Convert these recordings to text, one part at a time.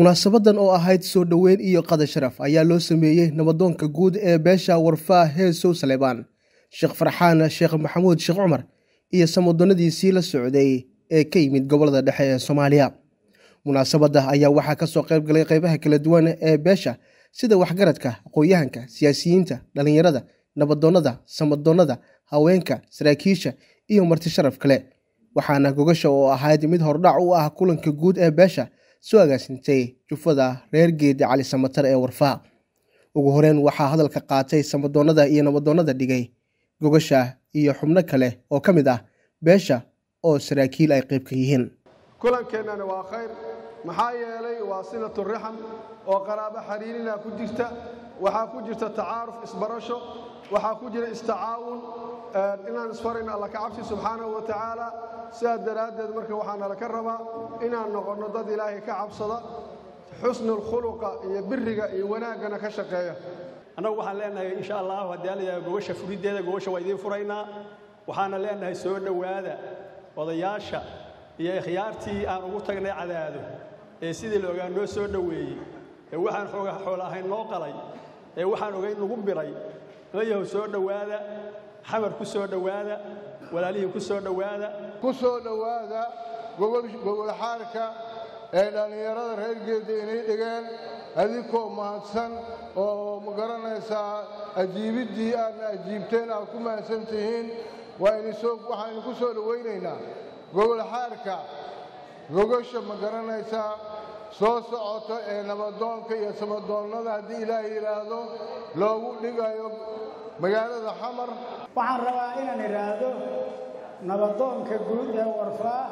munaasabadan oo ahayd soo dhoweyn iyo qada sharaf ayaa loo sameeyey nabadoonka guud ee beesha warfaa heesow saleebaan sheekh farxaan sheekh maxamuud sheekh cumar iyo samadoonnadiisii la socday ee ka yimid gobolada dhexe ee soomaaliya munaasabadda ayaa waxaa ka soo qayb galay qaybaha kala duwan ee beesha sida waxgaradka aqoon-yahanka siyaasiyiinta dhallinyarada nabadoonnada samadoonnada haweenka saraakiisha iyo marti sharaf kale waxaana gogasha oo ahayd mid hordhac u ah kulanka guud ee beesha soo agaasintay jufada reer geedi cali samatar ee warfaa ugu horeyn waxaa hadalka qaatay samadoonnada iyo nabadoonnada dhigay gogasha iyo xubno kale oo ka mid ah beesha oo saraakiil ay qayb ka yihiin kulankeenani waa khayr maxaa yeelay waa silatu rixam oo qaraabo xariirina ku jirta waxaa ku jirta tacaaruf isbarasho waxaa ku jira istacaawun inaan isfarayno alla ka cabsi subxaanahu wa tacaala sidaas daraaddeed marka waxaa nala ka rabaa inaan noqonno dad ilaahay ka cabsada xusnulkhuluqa iyo biriga iyo wanaaggana ka shaqeeya annagu waxaan leenahay insha allahu haddii alayaa gogasha furiddeeda gogasha waa idiin furaynaa waxaana leenahay soo dhowaada odayaasha iyo ikhyaartii aan ugu tagnay cadaado ee sidii la ogaa noo soo dhoweeyey ee waxaan xooga xoola ahayn noo qalay ee waxaan ogayn nagu biray layahow soo dhowaada xamar ku soo dhowaada walaalihii ku soo dhowaada ku soo dhowaada gogolxaarka ee dhallinyarada reer geedda inay dhigeen adinkoo mahadsan oo ma garanaysaa ajiibiddii aadna ajiibteen aad ku mahadsan tihiin waxaynu ku soo dhowaynaynaa gogolxaarka gogasha ma garanaysaa soo socoto ee nabadoonka iyo samadoonnada haddii ilaah yidhaahdo loogu dhigayo magaalada xamar waxaan rabaa inaan idhaahdo nabadoonka guud ee warfaa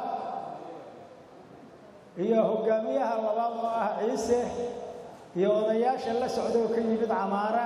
iyo hoggaamiyaha labaad oo ah ciise iyo odayaasha la socdaoo ka yimid camaara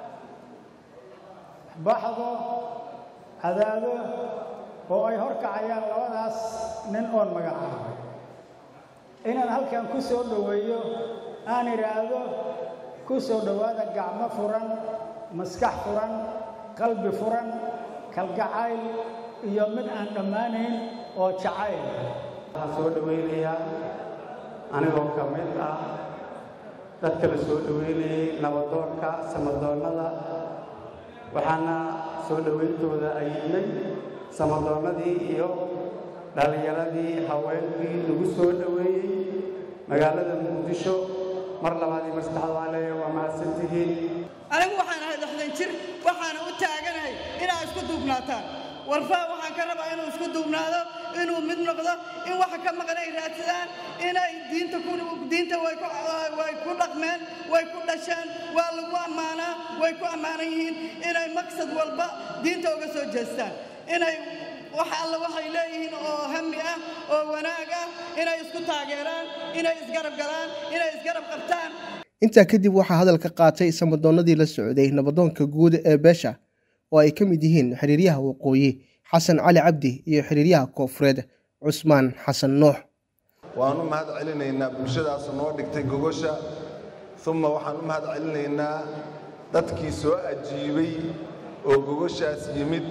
baxdo cadaado oo ay hor kacayaan labadaas nin oon magacaabay inaan halkan ku soo dhoweeyo aan idhaahdo ku soo dhowaada gacmo furan maskax furan qalbi furan kalgacayl iyo mid aan dhammaanayn oo jacayl waxaan soo dhowaynayaa anigoo ka mid ah dadka la soo dhowaynayay nabadoonka samadoonnada waxaana soo dhowayntooda ayidnay samadoonnadii iyo dhallinyaradii haweenkii lagu soo dhoweeyey magaalada muqdisho mar labaad iyo mar saddexaad waan leeyahay waa mahadsantihiin anigu waxaan ahay lixdan jir waxaana u taaganahay inaa isku duubnaataan warfaa waxaan ka rabaa inuu isku duubnaado inuu mid noqdo in waxa ka maqan ay raadsadaan inay diinta diinta way ku dhaqmeen way ku dhasheen waa lagu ammaanaa way ku ammaanan yihiin inay maqsad walba diinta uga soo jeestaan inay wax alla waxay leeyihiin oo hami ah oo wanaag ah inay isku taageeraan inay isgarab galaan inay isgarab qabtaan intaa kadib waxaa hadalka qaatay samadoonnadii la socday nabadoonka guud ee beesha oo ay ka mid yihiin xiriiryaha waqooyi xasan cali cabdi iyo xiriiryaha koofureed cusmaan xasan nuux waan u mahad celinaynaa bulshadaas noo dhigtay gogosha uma waxaan u mahad celinaynaa dadkii soo ajiibay oo gogoshaas yimid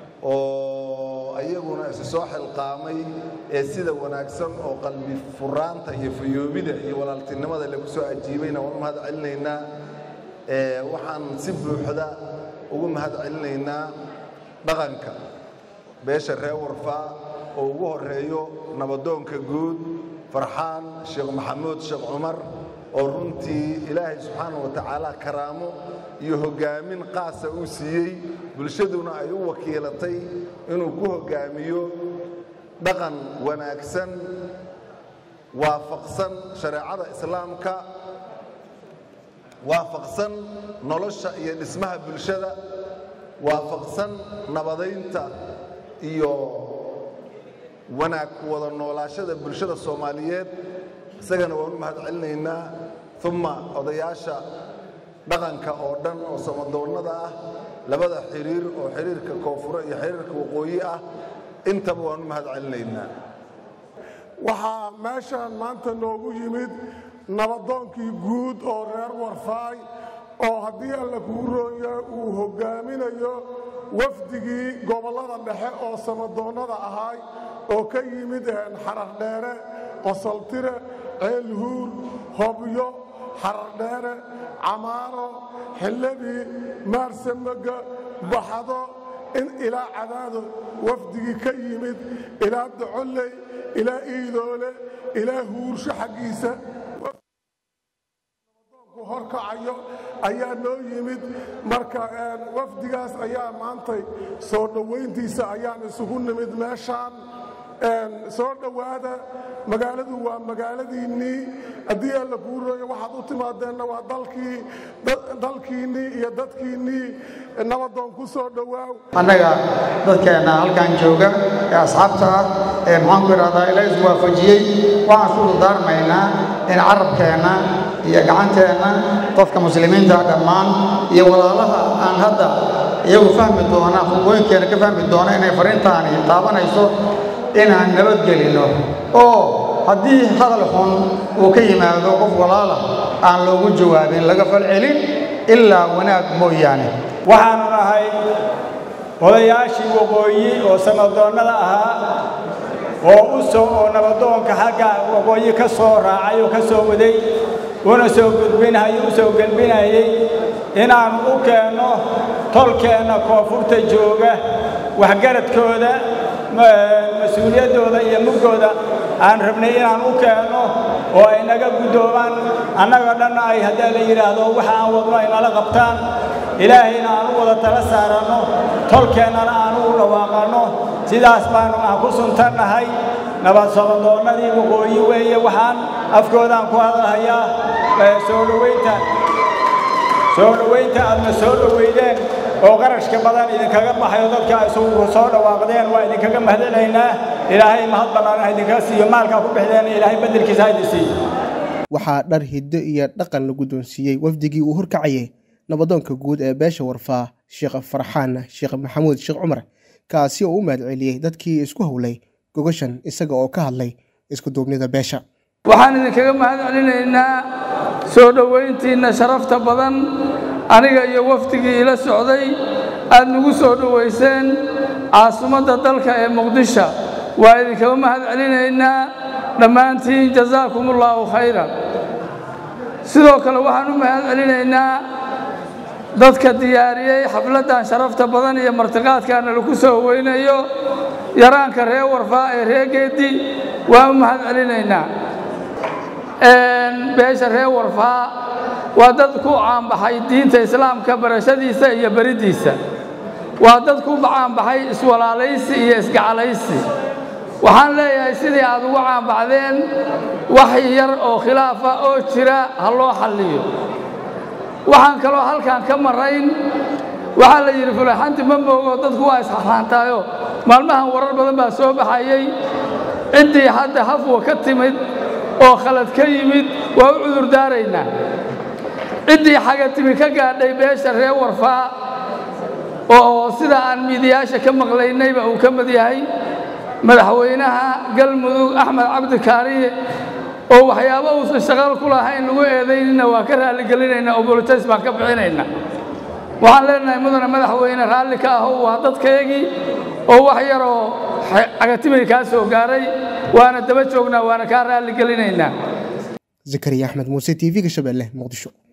oo ayaguna isu soo xilqaamay ee sida wanaagsan oo qalbi furaanta iyo fayoobida iyo walaaltinimada lagu soo ajiibayna waan u mahad celinaynaa waxaan si buuxda ugu mahad celinaynaa dhaqanka beesha reer warfaa oo ugu horeeyo nabadoonka guud farxaan sheekh maxamuud sheekh cumar oo runtii ilaahay subxaana wa tacaala karaamo iyo hoggaamin qaasa uu siiyey bulshaduna ay u wakiilatay inuu ku hoggaamiyo dhaqan wanaagsan waafaqsan shareecada islaamka waafaqsan nolosha iyo dhismaha bulshada waafaqsan nabadaynta iyo wanaag wada noolaashada bulshada soomaaliyeed isagana waan u mahad celinaynaa uma odayaasha dhaqanka oo dhan oo samadoonnada ah labada xiriir oo xiriirka koonfure iyo xiriirka waqooyi ah intaba waan u mahad celinaynaa waxaa meeshaan maanta noogu yimid nabadoonkii guud oo reer warfaay oo haddii alla kuu roonya uu hoggaaminayo wafdigii gobollada dhexe oo samadoonnada ahaay oo ka yimid xarardheere qosoltire ceelhuur hobyo xaradheere camaaro xilladii maarsamega baxdo in ilaa cadaado wafdigii ka yimid ilaa docolley ilaa iidoole ilaa huursho xaggiisa horkacayo ayaa noo yimid marka wafdigaas ayaa maantay soo dhowayntiisa ayaan isugu nimid meeshaan soo dhowaada magaaladu waa magaaladiinnii haddii alla kuu rooyo waxaad u timaadeenna waa dalkiinnii iyo dadkiinnii nabadoon ku soo dhowaaw annaga dadkeenna halkan jooga ee asxaabta ah ee maxaanku idhahdaa ilaa iswaafajiyey waxaan isku dardaarmaynaa in carabkeenna iyo gacanteenna dadka muslimiinta dhammaan iyo walaalaha aan hadda iyagu fahmi doona khudbooyinkeenna ka fahmi doona inay fariintaani taabanayso inaan nabadgelinno oo haddii hadal xun uu ka yimaado qof walaala aan loogu jawaabin laga falcelin ilaa wanaag mooyaane waxaanu nahay odayaashii waqooyi oo samadoonnada ahaa oo u soo oo nabadoonka xagga waqooyi ka soo raacay oo ka soo waday una soo gudbinhay u soo gelbinayay inaan u keenno tolkeenna koonfurta jooga waxgaradkooda mas-uuliyaddooda iyo muggooda aan rabnay inaan u keenno oo ay naga guddoomaan annaga dhanna ay haddii la yidhaahdo waxa aan wadno ay nala qabtaan ilaahayna aan u wada tala saaranno tolkeennana aan u dhawaaqanno sidaas baanu aan ku suntannahay nabad socodoonnadii waqooyi weeye waxaan afkoodaan ku hadalhayaa soo dhowaynta soo dhowaynta aadna soo dhowaydeen oo qarashka badan idinkaga baxayo dadka isugu soo dhawaaqdeen waa idinkaga mahadcelaynaa ilaahay mahad ballaaran idinka siiyo maalkaa ku bixdeen ilaahay beddelkiisa ha idin siiyo waxaa dhar hiddo iyo dhaqan la guddoonsiiyey wafdigii uu horkacayay nabadoonka guud ee beesha warfaa sheekh farxaan sheekh maxamuud sheekh cumar kaasi oo u mahadceliyey dadkii isku howlay gogashan isaga oo ka hadlay isku duubnida beesha waxaan idinkaga mahad celinaynaa soo dhowayntiinna sharafta badan aniga iyo wafdigii ila socday aad nagu soo dhowayseen caasimadda dalka ee muqdisho waa idinkaga mahad celinaynaa dhammaantiin jazaakumullaahu khayran sidoo kale waxaan u mahad celinaynaa dadka diyaariyey xafladdan sharafta badan iyo martiqaadkaana lagu soo weynayo yaraanka reer warfaa ee reer geedi waan u mahad celinaynaa beesha reer warfaa waa dad ku caanbaxay diinta islaamka barashadiisa iyo beriddiisa waa dad ku caanbaxay iswalaalaysi iyo isgacalaysi waxaan leeyahay sidii aad ugu caanbaxdeen wax yar oo khilaafa oo jira ha loo xalliyo waxaan kaloo halkan ka marayn waxaa la yidhi fulaxanti ma moogo dadku waa isxaxaantaayo maalmahan warar badan baa soo baxayey ciddii hadda hafwa ka timid oo khalad ka yimid waa u cudur daaraynaa ciddii xagatimi ka gaadhay beesha reer warfaa oo sida aan miidiyaasha ka maqlaynayba uu ka mid yahay madaxweynaha galmudug axmed cabdi kaariye oo waxyaabo uusan shaqal ku lahayn lagu eedaynina waa ka raalligelinaynaa oo bolotays baan ka bixinaynaa waxaan leenahay mudane madaxweyne raalli ka aho waa dadkaygii oo wax yaroo cagatimi kaa soo gaaray waana daba joognaa waana kaa raalligelinaynaa zakariya axmed muuse t v-ga shabeelle muqdisho